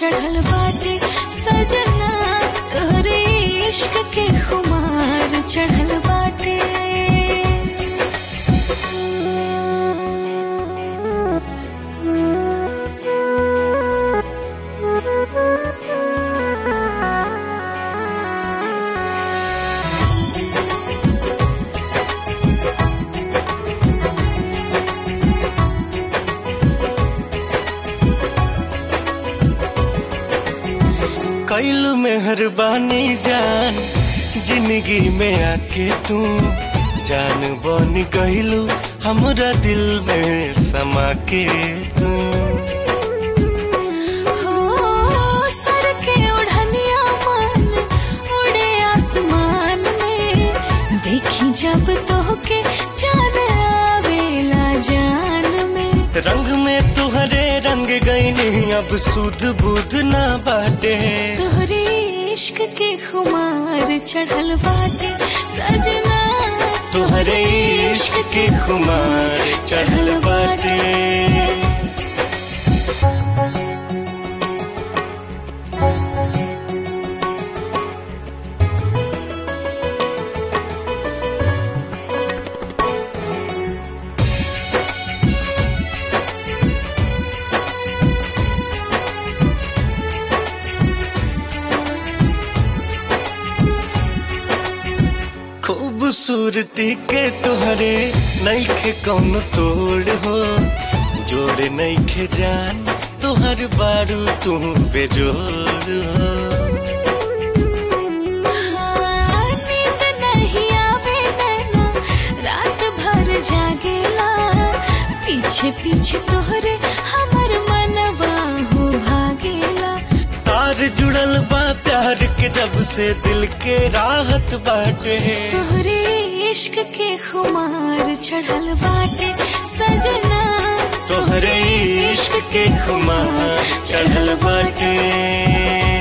चढ़ल बाटे सजना तोहरे इश्क के खुमार चढ़ल बाटे कैलू मेहरबानी जान जिंदगी में आके तू जान बन गईलू हमरा दिल में समा के तू हो सर के ओढ़निया मन उड़े आसमान में देखी जब तोहके चांद आवेला जान में रंग में तुहरे रंग गईनी अब सुध बुध ना बाटे तोहरे इश्क के खुमार चढ़ल बाटे सजना तुहरे इश्क के खुमार चढ़ल बाटे खूबसूरती के तुहरे नईखे कौन तोड़ हो जोड़ नईखे जान तुहर बारू तू बेजोड़ हो हाँ, नींद नहीं आवे नैना रात भर जागेला पीछे पीछे तोहरे हमर मनवा हो भागेला तार जुड़ल बा प्यार के जब से दिल के राहत बाटे तोहरे इश्क के खुमार चढ़ल बाटे सजना तोहरे इश्क के खुमार चढ़ल बाटे